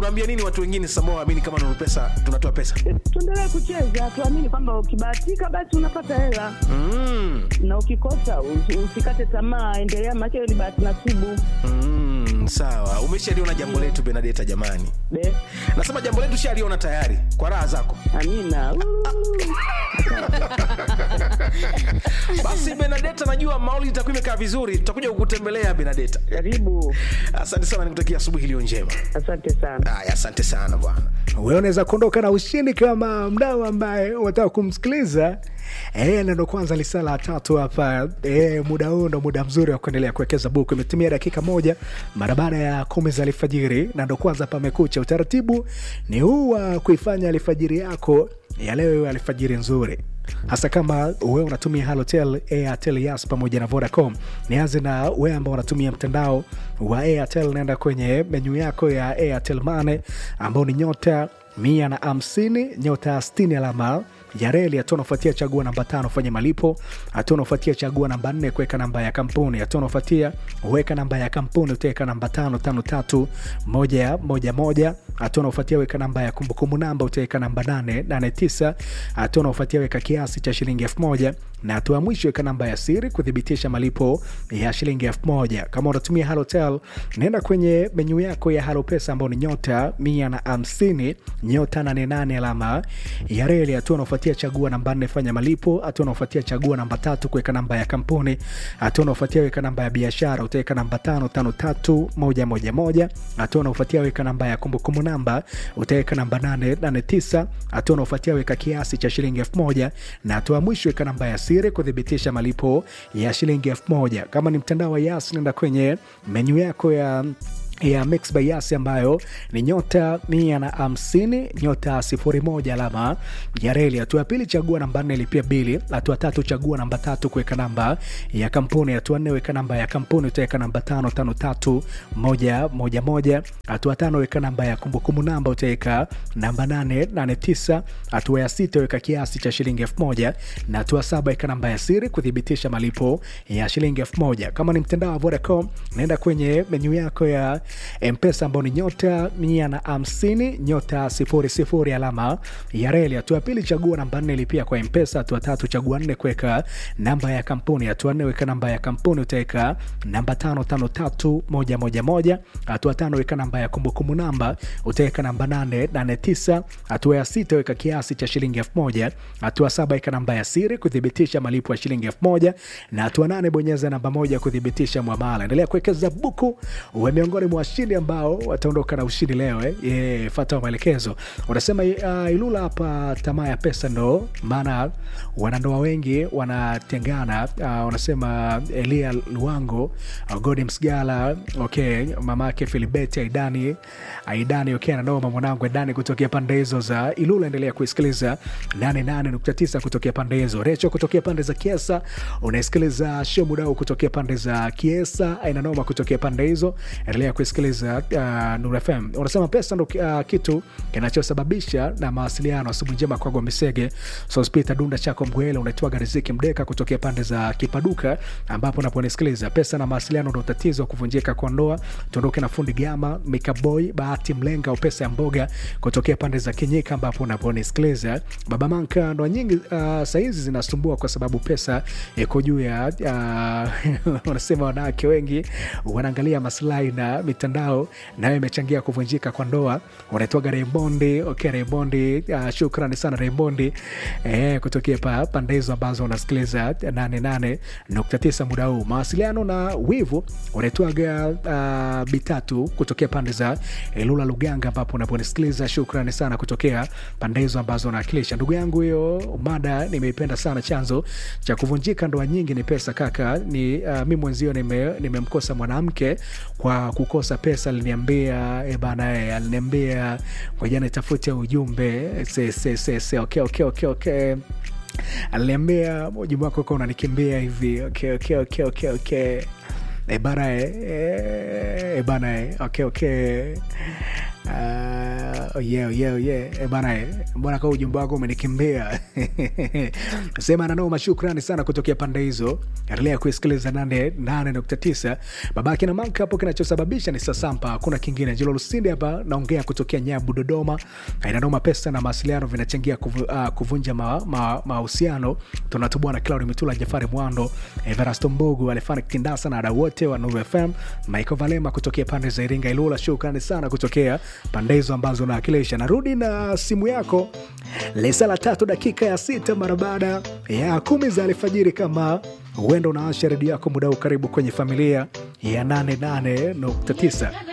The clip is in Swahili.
unaambia nini watu wengine sasa ambao waamini kama Nuru Pesa tunatoa pesa? Tuendelee kucheza, tuamini kwamba ukibahatika basi unapata hela Mm. na ukikosa usi- usikate tamaa, endelea, maana ni bahati nasibu. Mm, sawa. Umeshaliona jambo letu Benadeta jamani. Be, Nasema jambo letu shaliona tayari kwa raha zako. amina. Basi Benadeta, najua mauli itakuwa imekaa vizuri, tutakuja kukutembelea Benadeta. Karibu, Asante sana, nikutakia asubuhi iliyo njema. asante sana. Haya, asante sana bwana. wewe unaweza kuondoka na ushindi kama mdau ambaye unataka kumsikiliza Eh, na ndo kwanza lisaa la tatu hapa eh, muda huu ndo muda mzuri wa kuendelea kuwekeza buku. Imetimia dakika moja mara baada ya kumi za alfajiri, na ndo kwanza pamekucha. Utaratibu ni huu wa kuifanya alfajiri yako ya leo iwe alfajiri nzuri hasa kama wewe unatumia Halotel, Airtel, Yas pamoja na Vodacom. Nianze na wewe ambao unatumia mtandao wa Airtel, naenda kwenye menyu yako ya Airtel Money ambao ni nyota mia na hamsini nyota sitini alama ya reli. Hatua unafuatia chagua namba tano fanya malipo. Hatua unafuatia chagua namba nne kuweka namba ya kampuni. Hatua unafuatia weka namba ya kampuni, utaweka namba tano tano tatu moja moja moja. Hatua unafuatia weka namba ya kumbukumbu namba, utaweka namba nane nane tisa. Hatua unafuatia weka kiasi cha shilingi elfu moja na hatua ya mwisho weka namba ya siri kuthibitisha malipo ya shilingi elfu moja. Kama unatumia Halotel, naenda kwenye menyu yako ya Halo Pesa ambao ni nyota mia na hamsini nyota nane nane alama ya reli. Hatua unaofuatia chagua namba nne fanya malipo. Hatua unaofuatia chagua namba tatu kuweka namba ya kampuni. Hatua unaofuatia weka namba ya biashara, utaweka namba tano tano tatu moja moja moja. Hatua unaofuatia weka namba ya kumbukumbu namba, utaweka namba nane nane tisa. Hatua unaofuatia weka kiasi cha shilingi elfu moja na hatua ya mwisho weka namba ya siri kuthibitisha malipo ya shilingi elfu moja. Kama ni mtandao wa Yas, nenda kwenye menyu yako ya ya Mix by Yas ambayo ni nyota mia na hamsini nyota sifuri moja alama ya reli. Hatua ya pili chagua namba nne lipia bili. Hatua tatu chagua namba tatu kuweka namba ya kampuni. Hatua nne weka namba ya kampuni, utaweka namba tano tano tatu moja moja moja. Hatua tano weka namba ya kumbukumbu namba, utaweka namba nane nane tisa. Hatua ya sita weka kiasi cha shilingi elfu moja na hatua saba weka namba ya siri kuthibitisha malipo ya shilingi elfu moja. Kama ni mtandao wa Vodacom, naenda kwenye menyu yako ya mpesa ambao ni nyota mia na hamsini nyota sifuri sifuri alama ya reli. Hatua ya pili chagua namba nne lipia kwa mpesa. Hatua tatu chagua nne kuweka namba ya kampuni. Hatua nne weka namba ya kampuni, utaweka namba tano tano tatu moja moja moja. Hatua tano weka namba ya kumbukumbu namba, utaweka namba nane nane tisa. Hatua ya sita weka kiasi cha shilingi elfu moja. Hatua saba weka namba ya siri kuthibitisha malipo ya shilingi elfu moja na hatua nane bonyeza namba moja kuthibitisha mwamala. Endelea kuwekeza buku, uwe miongoni mwa washindi ambao wataondoka na ushindi leo eh. Yeah, fata maelekezo. Unasema uh, Ilula hapa tamaa ya pesa ndo maana wanandoa wengi wanatengana. Uh, unasema Elia Luango, uh, Godi Msgala, okay, mamake Filibeti Aidani Aidani, okay, nanoma mwanangu Aidani kutokea pande hizo za Ilula. Endelea kuisikiliza 88.9 kutokea pande hizo. Recho kutokea pande za Kiesa, unaisikiliza show mudau kutokea pande za Kiesa, aina noma kutokea pande hizo. Endelea kuisikiliza uh, Nuru FM. Unasema pesa ndo uh, kitu kinachosababisha na mawasiliano. Asubuhi njema kwa Gombesege Sospita Dunda chako Mgwele, unaitwaga Riziki Mdeka kutokea pande za Kipaduka, ambapo unaponisikiliza pesa na mawasiliano ndo tatizo kuvunjika kwa ndoa. Tuondoke na fundi Gama Mikaboy Bahati Mlenga au pesa ya mboga kutokea pande za Kinyika, ambapo unaponisikiliza Baba Manka. Ndoa nyingi uh, sahizi zinasumbua kwa sababu pesa iko juu ya uh, unasema wanawake wengi wanaangalia maslahi na mitandao nayo imechangia kuvunjika kwa ndoa. Unaitwaga Raymondi. Okay, Raymondi, uh, shukrani sana Raymondi eh, kutokea pa pande hizo ambazo unasikiliza 88.9 muda huu. Mawasiliano na wivu unaitwaga uh, bitatu kutokea pande za Ilula Luganga, ambapo unaponisikiliza shukrani sana kutokea pande hizo ambazo unawakilisha. Ndugu yangu, hiyo mada nimeipenda sana. Chanzo cha kuvunjika ndoa nyingi ni pesa kaka. Ni uh, mi mwenzio nimemkosa nime mwanamke kwa kukosa pesa. Aliniambia e bana, e, aliniambia ngoja nitafute ujumbe se, se, se, se. Okay, okay, okay, okay. Aliniambia ujumbe wako uko unanikimbia hivi. Okay, okay, okay, okay, okay. E bana, e, e bana, e. Okay, okay Uh, yeah, yeah, yeah. E bana, eh, mbona kaa ujumbe wako umenikimbia sema nanoma. Shukrani sana kutokea pande hizo, endelea kuisikiliza 88.9 babake na manka hapo. Kinachosababisha ni sasampa, hakuna kingine. Jilo Lusinde hapa naongea kutokea Nyabu, Dodoma. Inanoma, pesa na mawasiliano vinachangia kuvu, uh, kuvunja mahusiano. Ma, tunatubua na Claudi Mitula, Jafari Mwando, Everasto Mbugu, Alefani Kindasa na wadau wote wa Nuru FM, Michael Valema kutokea pande za Iringa, Ilula. Shukrani sana kutokea pande hizo ambazo unawakilisha. Narudi na simu yako lesa la tatu dakika ya sita mara baada ya kumi za alfajiri. Kama huenda unaasha redio yako muda huu, karibu kwenye familia ya 88.9.